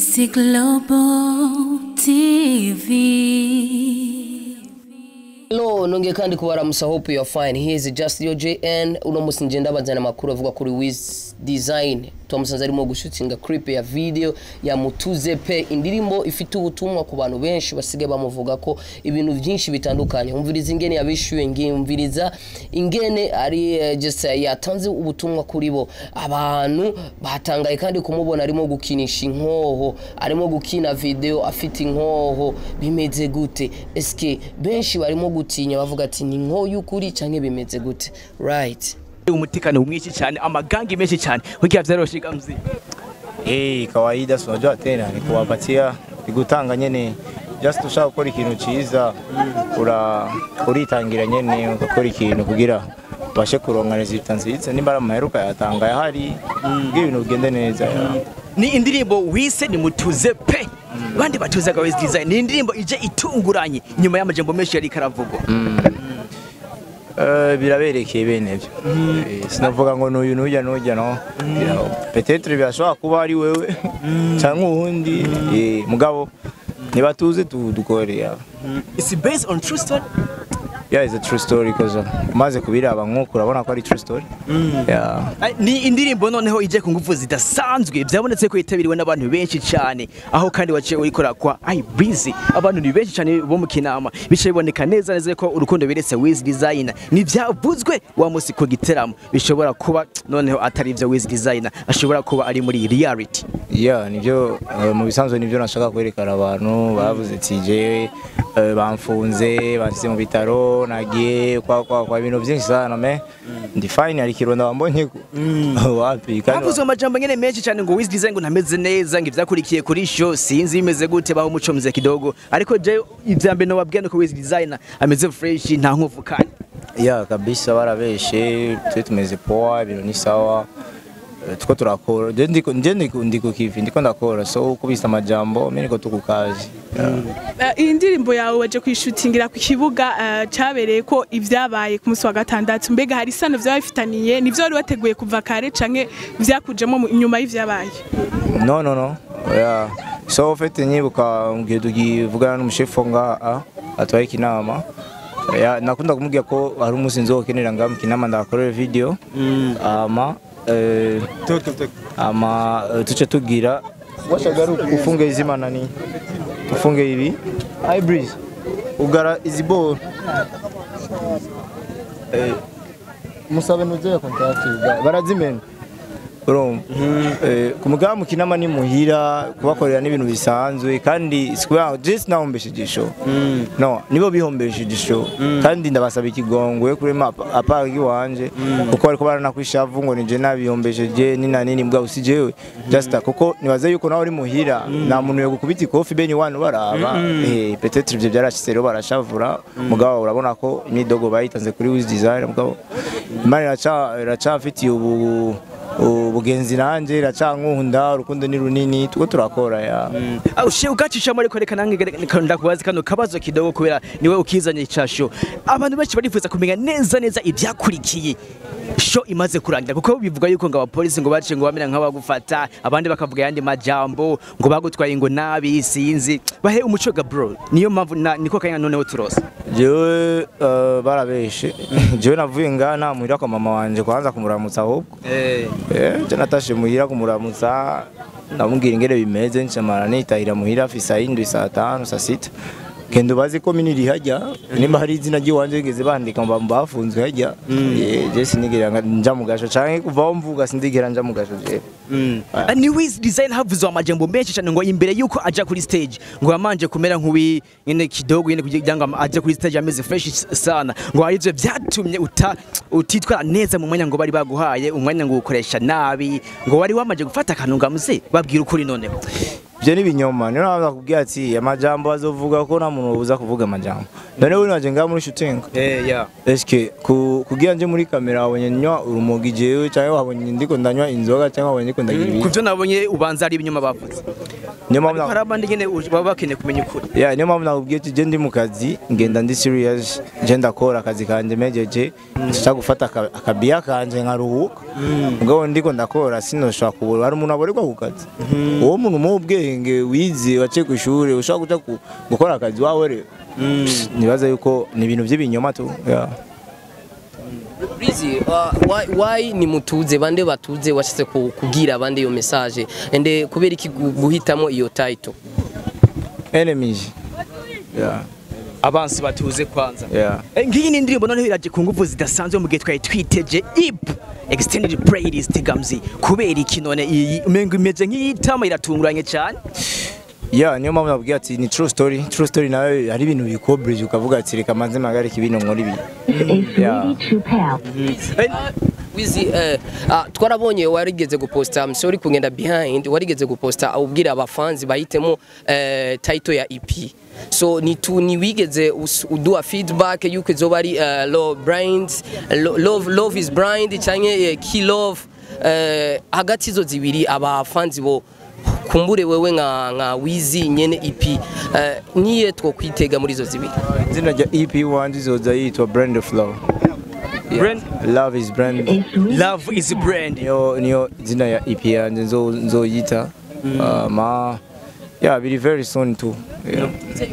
Isi Global TV. Hello, nongeye kandi kubaramusa hope you are fine. Here is just your JN. Uno musi nje ndabazana amakuru avuga kuri Wiz Design. Twamusanze arimo gushutinga clip ya video ya Mutuze pe indirimbo ifite ubutumwa ku bantu benshi basigaye bamuvuga ko ibintu byinshi bitandukanye. Umviriza ingene yabishuye ngimviriza ingene ari eh, just eh, yatanze ubutumwa kuri bo. Abantu batangaye kandi kumubona arimo gukinisha inkoho, arimo gukina video afite inkoho bimeze gute? Eske benshi barimo gutinya bavuga ati ni inkoho y'ukuri canke bimeze gute? Right. umutekano mwinshi cyane amagangi menshi cyane kugira vyaroshiga mzi Eh, kawaida si unajua tena ni kuwapatia ni gutanga nyene just ushaka gukora ikintu ciza ura uritangira nyene ugakora ikintu kugira ubashe kuronka resultat nziza nimba ari amaheruka yatanga yahari kugira ibintu bigende neza ya. ni indirimbo wise ni mutuze pe bandi batuzaga Wiz Design ni indirimbo ije itunguranye nyuma y'amajambo menshi yari karavugwa Eh, biraberekeye bene byo Eh, sinavuga ngo n'uyu n'ujya n'ujya no Ya, peut-être birashobora kuba ari wewe cyangwa uwundi eh, mugabo ntibatuze tu- dukore ya. is based on true story Yeah, it's a true story because uh, umaze kubiraba nk'uko urabona ko ari true story. Yeah. Ay, ni indirimbo noneho ije ku ngufu zidasanzwe byabonetse ko yitabiriwe n'abantu benshi cyane aho kandi waciye uyikora kwa I Breezy abantu ni benshi cyane bo mu kinama bicaye biboneka neza neza ko urukundo beretse Wiz Design ni byavuzwe wa musi ku giteramo bishobora kuba noneho atari ibyo Wiz Design ashobora kuba ari muri reality Yeah, nibyo uh, mu bisanzwe nibyo nashaka kwerekana abantu bavuze ati jewe uh, bamfunze bansize mu bitaro nagiye kwa kwa kwa ibintu byinshi sana me ndi fine ari kironda bambonye ko wapi kandi havuzwe amajambo nyene menshi cyane ngo Wiz Design ngo ntameze neza ngo ivyakurikiye kuri show sinzi bimeze gute baho umuco mze kidogo ariko je ivya mbere nobabwira ko Wiz Design ameze fresh nta nkovu kandi yeah kabisa barabeshe twe tumeze poa ibintu ni sawa Eh, tuko turakora je ndiko je ndiko ndiko kivi ndiko ndakora so kubisa amajambo mimi niko tukukazi yeah. Eh, iyi ndirimbo yawe waje kuyishutingira ku kibuga eh, cyabereye ko ibyabaye ku munsi wa gatandatu mbega hari isano byaba bifitaniye nivyo wari wateguye kuva kare canke vyakujemo mu- nyuma y'ivyabaye No, no, no. Yeah. So fete nyibuka ngiye tugivugana n'umushefu nga atwaye ikinama. Ya nakunda kumubwira ko hari umunsi nzokenera nga mu kinama ndakorera video. Ama eh ama eh, tuce tugira washagaru ufunge izi manani. Ufunge ibi. Hi breeze. Ugara izi ball. Eh musabe nuze contact barazimena. urumva Eh, ku mugaba mu kinama ni muhira kubakorera n'ibintu bisanzwe kandi sikuya just nahombeshe igisho no nibo bihombeshe igisho kandi ndabasaba ikigongwe kuri map apagi wanje kuko bariko baranakwishavu ngo nije nabihombesheje ni na nini mbwa usijewe just kuko nibaze yuko nawe uri muhira nta muntu yo gukubita ikofi beni wanu baraba eh peut-être ivyo byarashitse rero barashavura mugabo urabona ko imidogo bayitanze kuri Wiz Design mugabo imana iraca iracafitiye ubu ubugenzi nanje iracankunda urukundo ni runini tuko turakora ya ushe ugacishamo ariko reka nange ndakubaza kano kabazo kidogo kubera niwe ukizanye icasho abantu benshi barifuza kumenya neza neza ibyakurikiye sho imaze kurangira kuko bivuga yuko ngo abapolisi ngo baciye ngo bamera nk'abagufata abandi bakavuga yandi majambo ngo bagutwaye ngo nabi sinzi bahe umuco ga bro niyo mpamvu na- niko kanya noneho turose jewe uh, barabeshe jewe navuye ngana muhira kwa mama wanje kwanza kumuramutsa ahubwo eh eh je natashe muhira kumuramutsa ndamubwira ingene bimeze ncamara nitahira muhira fisa indwi saa tanu saa sita kendo bazi ko mini rihajya nimba hari izina ry'iwanje ngeze bandika ngo bafunzwe hajya eh je sinigera nga- nja mu gasho canke kuva aho mvuga sindigera nja mu gasho je Ah, ni Wiz Design havuzwe amajambo menshi cyane ngo imbere yuko aja kuri stage ngo yamanje kumera nk'uwi nyene kidogo nyene kugira ngo aje kuri stage ameze fresh sana ngo hari ivyo vyatumye uta utitwara neza mu mwanya ngo bari baguhaye umwanya ngo ukoresha nabi ngo wari wamaje gufata akantu ngamuze babwira ukuri noneho Ibyo ni ibinyoma niyo naza kubwira ati amajambo azovuga ko nta muntu ubuza kuvuga amajambo none we naje ngaha muri shooting eh ya eske ku kugira nje muri kamera wabonye nywa urumogi jewe cyangwa wabonye ndiko ndanywa inzoga cyangwa wabonye ndiko ndagira ibi kuvyo nabonye ubanza ari ibinyoma bavuze niyo mpamvu hari na- abandi nyene baba bakeneye kumenya ukuri yeah niyo mpamvu nakubwiye ati je ndi mu kazi ngenda ndi serious je ndakora akazi kanje mejeje nshaka gufata aka- akabiya kanje nkaruhuka mugabo ndiko ndakora sinoshobora kubura hari umuntu aborerwa ku kazi uwo muntu mu ubwenge ubwenge wize waciye ku ishuri ushobora kuja ku- gukora akazi wawe rero nibaza yuko ni ibintu by'ibinyoma tu yeah. Breezy, uh, why, why ni mutuze bande batuze washatse ku- kubwira abandi iyo message ende kubera iki gu- guhitamo iyo title enemies yeah. abansi batuze kwanza Yeah. Eh, ngiyi ni indirimbo noneho iraje ku nguvu zidasanzwe mu gihe twari twiteje ip extended playlist gamzi kubera iki none iyi umengo imeze nk'iyitama iratunguranye cyane Yeah, niyo mpamvu nabwiye ati ni true story true story nayo hari ibintu bikobrije ukavuga ati reka manze magarike ibintu nkora ibi yeah. wizi eh, ah, twarabonye warigeze guposta I'm sorry kugenda behind warigeze guposta ubwira abafanzi bahitemo eh, title ya EP so ni tu ni wigeze us- uduha feedback yuko izoba ari eh, love blind lo- love love is blind canke eh, key love eh, hagati izo zibiri abafanzi bo kumbure wewe nka nka wizi nyene EP eh, niye two kwitega muri izo zibiri izina rya EP wanje izoza yitwa Brand of Love Brand- Love is brand love is brand niyo niyo izina ya EP yanje nzo nzoyita uh, ma yeah biri very soon too yeah.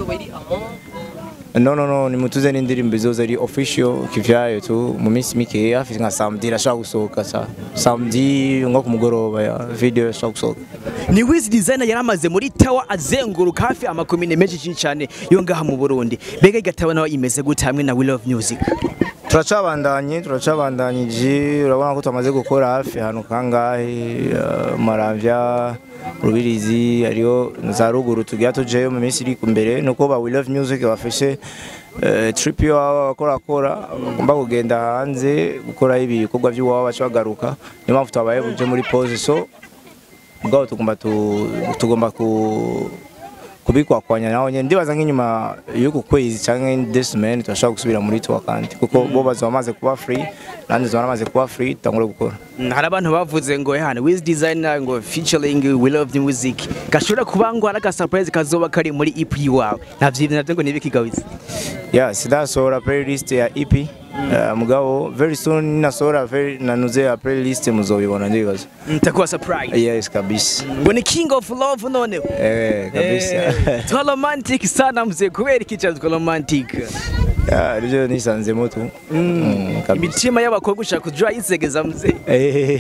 no no no ni mutuze n'indirimbo izoza ari official kivyayo tu mu minsi mike hafi nka samedi irashaka gusohoka sa samedi nko ku mugoroba ya video irashaka gusohoka ni wizi designer yaramaze muri tawa azenguruka hafi amakomine menshi cyane yo ngaha mu Burundi mbega igatawa nawe imeze gute hamwe na We Love Music turacabandanye turacabandanyije urabona ko tumaze gukora hafi ahantu kangahe uh, maramvya rubirizi hariyo za ruguru tugira tujeyo mu minsi iri imbere nuko ba We Love Music bafashe uh, trip yo bakorakora bagomba kugenda hanze gukora ibikorwa by'iwabo baca bagaruka niyo mpamvu twabaye buje muri pause so ubwabo tugomba tu- tugomba ku kubikwakwanya naho nyene ndibaza nk'inyuma y'uku kwezi canke this man turashobora gusubira muri tour kandi kuko bo bazoba bamaze kuba free nandi zoba namaze kuba free tangure gukora Mm, hari abantu bavuze ngo hano wizi designer ngo featuring We Love Music gashobora kuba ngo ari agasurprise kazoba kari muri EP wawe navyo navyo ngo nibiki gawizi yeah sidasohora playlist ya EP Uh, mugabo very soon nasohora very nanuze ya playlist muzobibona ndibaza ntakuwa surprise yes kabisa ngo ni king of love none eh kabisa twa romantic sana mzee kubera iki cyane twa romantic yeah ryo nisanzemo tu Mm, kabisa imitima y'abakobwa ushaka kujya yisegeza mzee Eh,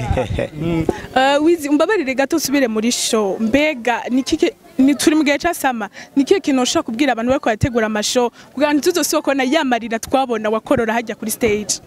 Uh, wizi umbabarire gato usubire muri show mbega ni kike ni turi mu gihe cy'asama ni kihe kintu ushobora kubwira abantu bariko barategura amashow kugira ngo ntituzosokona yamarira twabona wakorora hajya kuri stage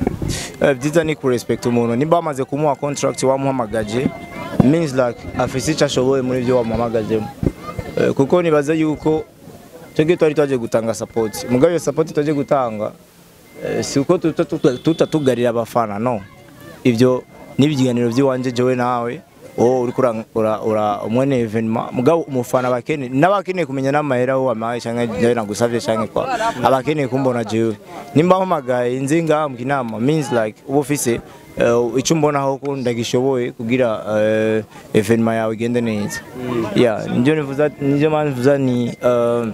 Eh, byiza ni kurespect umuntu nimba wamaze kumuha contract wamuhamagaje means like afise icyo ashoboye muri ibyo wamuhamagajemo Eh, kuko nibaza yuko twebwe twari twaje gutanga support mugabo iyo support twaje gutanga eh, si uko tuta- tuta- tutatugarira abafana no ibyo n'ibiganiro by'iwanje jewe nawe wowe uriko ura- ura- ura umwene evenement mugabo umufana abakeneye n'abakeneye kumenya n'amahera aho wamaye canke jewe nagusavye canke kwa abakeneye kumbona jewe nimba mpamagaye nzi ngaha mu kinama means like uba ufise eh, ico mbonaho ko ndagishoboye kugira eh, evenement yawe igende neza yeah nivyo nivuza nivyo mpamvu nivuza ni eh,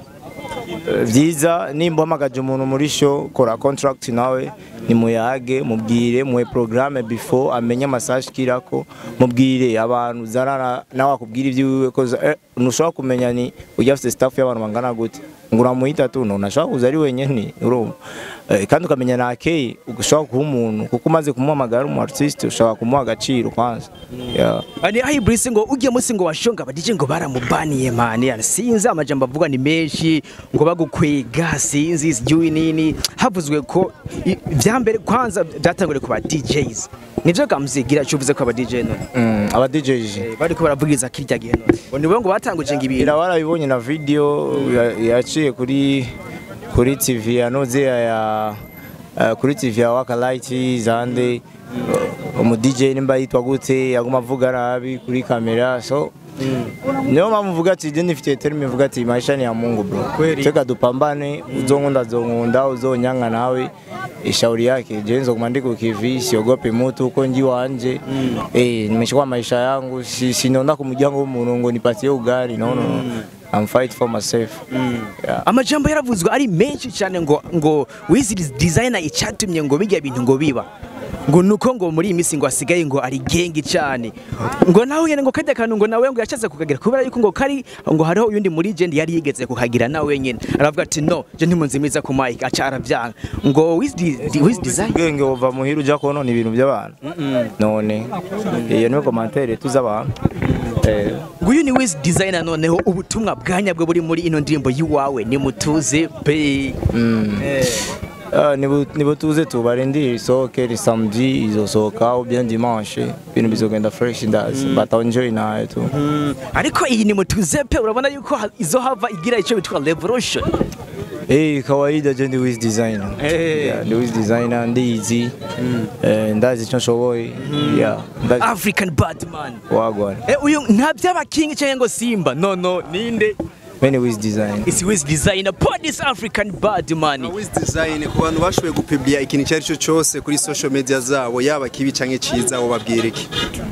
Eh, vyiza nimba uhamagaje umuntu muri show kora contract nawe nimuyage mubwire muhe programme before amenye amasaje kirako mubwire abantu zarara nawe akubwira ivy'iwiwe ko eh, ntushobora kumenya ni ujya afite staff y'abantu bangana gute ngo uramuhita tu ntunashobora kuza ari wenyene urumva Eh, kandi ukamenya na keye ushobora kuha umuntu kuko umaze kumuhamagara umu artiste ushobora kumuha agaciro kwanza yeah. Ani ahi Brice ngo ujye musi ngo washonga badije ngo baramubaniye mani yani sinzi amajambo avuga ni menshi ngo bagukwega sinzi sijui nini havuzwe ko i- vya mbere kwanza byatangure ku ba DJs nivyo gamzigira cyuvuze ko aba DJ none mm, aba DJs Eh, bariko baravugiza kirya gihe none ngo nibo ngo batanguje ngo ibintu ira warabibonye na video ya- yaciye kuri kuri TV ya Nozea ya uh, kuri TV ya Waka Light zande uh, umu DJ nimba yitwa gute yaguma avuga nabi kuri kamera so niyo mpamvu uvuga ati je nifite terme mvuga ati maisha ni ya Mungu bro Kweli. teka dupambane uzonkunda zonkunda uzonyanga nawe ishauri yake je nzoguma ndiko kivi siogope mutu uko nji wanje eh nimechukua maisha yangu si, sinonda kumujyango w'umuntu ngo nipatie ugali no no no I'm fight for myself yeah. amajambo yaravuzwe ari menshi cyane ngo ngo wizi designer icyatumye ngo bijya bintu ngo biba ngo nuko ngo muri iyi minsi ngo asigaye ngo ari gengi cyane ngo nawe nyene ngo kajya kantu ngo nawe ngo yashatse kukagira kubera yuko ngo kari ngo hariho uyundi muri jendi yari yigeze kukagira nawe nyene aravuga ati no je ntimunzimiza ku mic aca aravyanga ngo with the with design ubwenge buva muhira ujya konona ibintu by'abantu none iyo niyo komantere tuz'abantu Eh, nguyu ni wiz designer noneho ubutumwa bwanyabwo buri muri ino ndirimbo yiwawe ni mutuze pe Eh. ah, nibu- nibutuze tubarindire isohoke ni samedi izosohoka au bien dimanche ibintu bizogenda fresh ndazi bataenjoy nayo tu Mm, ariko iyi ni mutuze pe urabona yuko ha- izo hava igira icyo bitwa revolution Eh, kawaida je ndi wiz designer Eh. Yeah, ndi wiz designer ndizi Eh, ndazi icyo nshoboye yeah ndazi african badman wagwana Eh, uyu nta by'abakingi cyangwa ngo simba no no ninde many wiz design isi wiz designer podis african badman Wiz Design ku bantu bashoboye gupublia ikintu icyo ari cyo cyose kuri social media zabo yaba kibi canke ciza wo babwira iki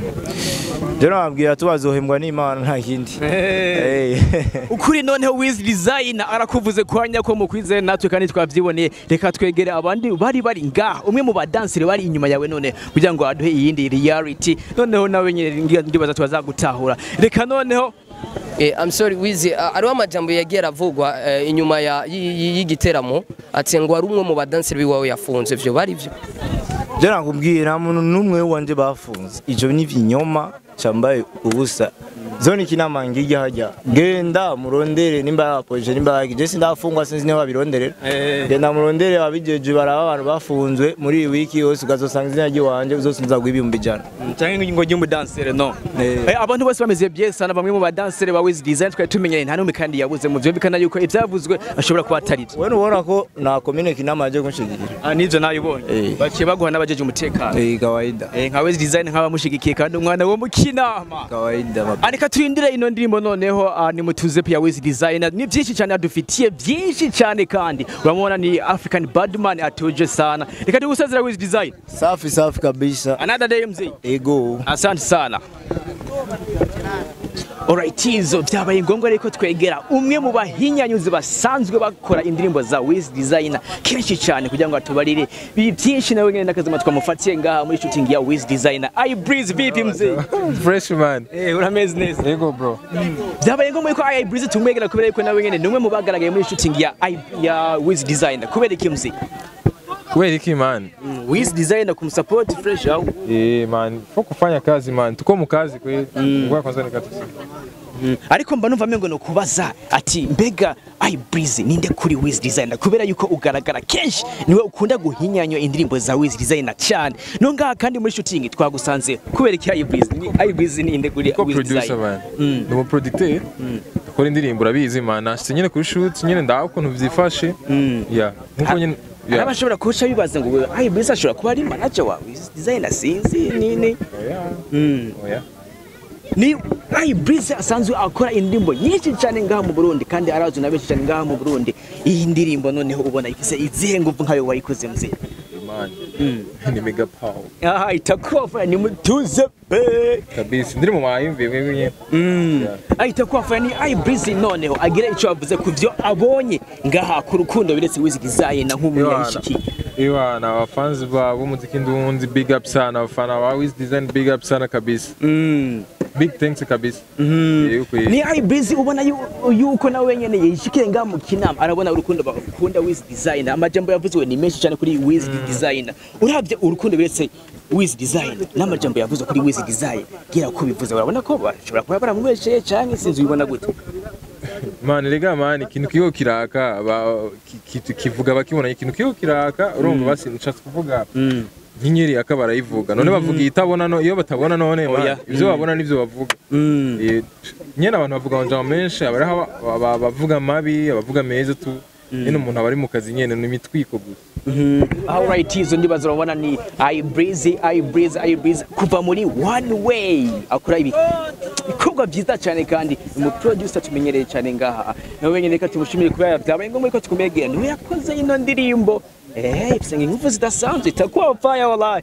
je nababwira tubazohembwa n'imana nta kindi Eh. ukuri noneho wiz designer arakuvuze kwanya ko mukwizeye natwe kandi twavyiboneye reka twegere abandi bari bari ngaha umwe mu badansire bari inyuma yawe none kugira ngo aduhe iyindi reality noneho nawe nyine ndi- ndibaza twazagutahura reka noneho Eh, I'm sorry Wizi, uh, ariho amajambo yagiye aravugwa eh, inyuma ya y- y- y'igiteramo ati ngo ari umwe mu badanseri biwawe yafunze vyo bari vyo je nakubwiye nta muntu n'umwe wanje bafunze ivyo ni vinyoma cambaye ubusa zone kinama ngijya hajya genda murondere nimba yapoje nimba yagi je sindafungwa sinzi niho babironderera genda murondere abijeje baraba abantu bafunzwe muri iyi wiki yose ukazosanga izina ry'iwanje uzosinza guhibihumbi ijana cyangwa ngo njye umudansere no Eh. Eh, abantu bose bameze byesa na bamwe mu badansere ba wiz design twari tumenyereye nta n'umwe kandi yabuze mu byumvikana yuko ibyavuzwe ashobora kuba atari byo we nubona ko na komine kinama yaje kunshigikira Ah, nivyo nabibonye Eh. baciye baguha n'abajeje umutekano eh kawaida Eh, nka wiz design nk'abamushigikiye kandi umwana wo mu kinama kawaida mab- Areka turindire ino ndirimbo noneho uh, ni mutuze pia wiz designer ni byinshi cyane adufitiye byinshi cyane kandi uramubona ni African Badman atuje sana reka tugusezera wiz design safi safi kabisa another day mzee ego asante sana Alright, izo byabaye ngombwa reko twegera umwe mu bahinyanyuzi basanzwe bakora indirimbo za Wiz Designer kenshi cyane kugira ngo atubarire ibi byinshi nawe nyine n'akazima twamufatiye ngaha muri shooting ya Wiz Designer I breeze vipi mzee Freshman. eh urameze neza Yego bro. byabaye ngombwa ko I breeze tumwegera kubera yuko nawe nyine ni umwe mu bagaragaye muri shooting ya I- ya Wiz Designer kubera iki mzee Kweli iki man? Wiz Designer kumsupport fresh au Eh man, fo kufanya kazi man. Tuko mu kazi kweli. Ngoja kwanza nikatusi. ariko mba numva mengo no kubaza ati mbega I breeze ninde kuri Wiz Designer kubera yuko ugaragara kenshi niwe ukunda guhinyanywa indirimbo za Wiz Designer cyane no ngaha kandi muri shooting twagusanze kubera iki I breeze ni I breeze ninde kuri Ko Wiz producer Designer man. Ndi mu producteur. Akora indirimbo urabizi man. Nashitse nyine kuri shoot nyine ndaho ukuntu vyifashe. Yeah. Nkuko nyine hari yeah. abashobora kuca bibaza ngo I breeze ashobora kuba ari manager wa Wiz Designer sinzi nini Mm. Oya. ni I breeze asanzwe akora indirimbo nyinshi cyane ngaha mu Burundi kandi arazwi na benshi cyane ngaha mu Burundi iyi ndirimbo noneho ubona ifise izihe nguvu nkayo wayikoze mzee Man. Ni mega power. aha itakuwa ni mutuze pe Kabisa. Ndiri mu mayumvi mwe nyine. Yeah. ahita kuwa ni I breeze noneho agira icyo avuze ku byo abonye ngaha ku rukundo biretse Wiz Designer nk'umunyabishiki Iwa na wafanzi ba b'umuziki ndundi big up sana abafana ba Wiz Design big up sana kabisa. Mm. Big thanks kabisa. Eh, uko ni I breeze ubona yu- yuko nawe nyene yishikiye ngaha mu kinama arabona urukundo bakunda Wiz Designer amajambo yavuzwe ni menshi cyane kuri Wiz Designer uravye urukundo biretse Wiz Designer n'amajambo yavuzwe kuri Wiz Designer gira ko bivuze urabona ko bashobora kuba baramwesheye canke sinzi ubibona gute mani rega mani ikintu kiho kiraka ba- ki- ki- kivuga bakibona ikintu kiho kiraka urumva basi nshatse kuvuga nk'inyeri aka barayivuga none bavuga iyitabona no iyo batabona none mani, Oya. ibyo babona nivyo bavuga Eh, nyene abantu bavuga amajambo menshi abariho aba- aba- abavuga mabi abavuga meza tu nyene umuntu aba ari mu kazi nyene ni imitwiko gusa Alright, izo ndibazo urabona ni I breeze, I breeze, I breeze kuva muri one way akora ibi ibikorwa byiza cyane kandi umu producer tumenyereye cyane ngaha nawe nyine reka tumushimire kubera byabaye ngombwa ko tukumegera niwe yakoze ino ndirimbo eh ifite ingufu zidasanzwe itakuwa fire wallahi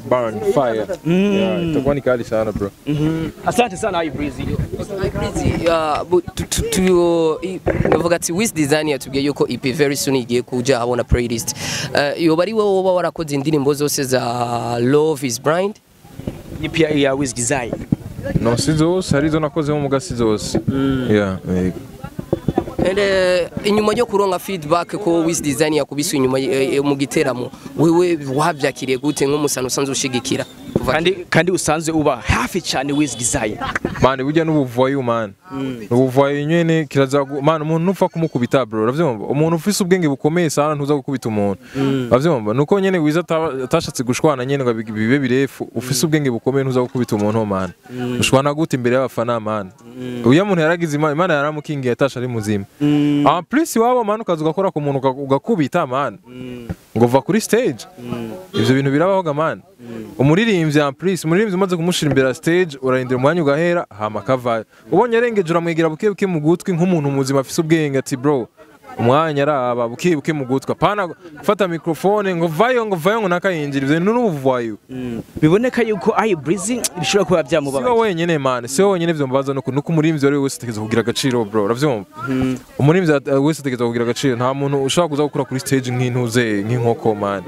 burn fire yeah itakuwa ni kali sana bro asante sana Ibreezy Crazy, uh, bu- tu- tu- tu- i- navuga ati Wiz Design yatubwiye yuko EP very soon igiye kuja habona playlist uh, yoba ari wowe woba warakoze indirimbo zose za Love is Blind ipi ya Wiz Design no si zose hari izo nakozemo muga si zose yeah yego. And, uh, inyuma yo kuronka feedback ko Wiz Design yakubise inyuma eh, eh, mu giteramo wewe wabyakiriye gute nk'umusana usanzwe ushigikira kuva kandi kandi usanzwe uba hafi cyane Wiz Design mani burya n'ubuvayo mani ubuvayo nyene kiraza gu- mani umuntu nupfa kumukubita bro uravyumva umuntu ufise ubwenge bukomeye sana ntuza gukubita umuntu uravyumva nuko nyene wiza ataba- atashatse gushwana nyene ngo bi- bibe birefu ufise ubwenge bukomeye ntuza gukubita umuntu mani ushwana gute imbere y'abafana mani uya muntu yaragize imana imana yaramukingiye atasha ari muzima en plus iwabo mani ukaza ugakora ku muntu uga- ugakubita mani ngo va kuri stage ivyo bintu birabaho ga mani umuririmbyi en plus umuririmbyi umaze kumushira imbere ya stage urarindira umwanya ugahera hama akavayo ubonye arengeje uramwegera buke buke mu gutwi nk'umuntu muzima afise ubwenge ati bro umwanya araba buke buke mu gutwi apana gufata mikrofone ngo vayo ngo vayo ngo nakayinjira ivyo bintu n'ubuvayo biboneka yuko Ibreezy bishobora kuba si byamubabaza wowe wenyene man si wowe wenyene vyombabaza nuko nuko umuririmbyi wari wese ategereza kugira agaciro bro uravyumva umuririmbyi at- wese ategereza kugira agaciro nta muntu ushobora kuza gukora kuri stage nk'intuze nk'inkoko man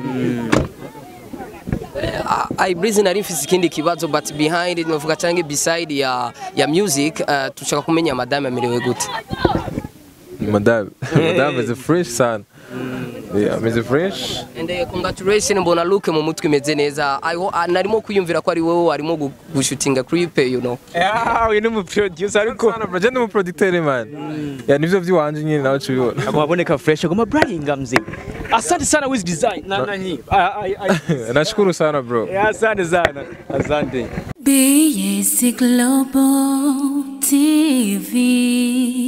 Ibreezy nari mfise ikindi kibazo but behind it novuga canke beside ya ya music uh, tushaka kumenya madame amerewe gute madame madame is fresh sana yeah ameze fresh And uh, congratulations mbona look mu mutwe imeze neza I ho- ah, narimo kwiyumvira ko ari wowe warimo gu- gushutinga clip you know ah uyu ni mu producer ariko sana bro jende mu producteur man ya nivyo vy'iwanje nyine nawe cubibona agomba aboneka fresh agomba Brian Gamze asante sana Wiz Design na na nyi Ah, ah, ah. nashukuru sana bro Eh, asante sana asante BAC Global TV.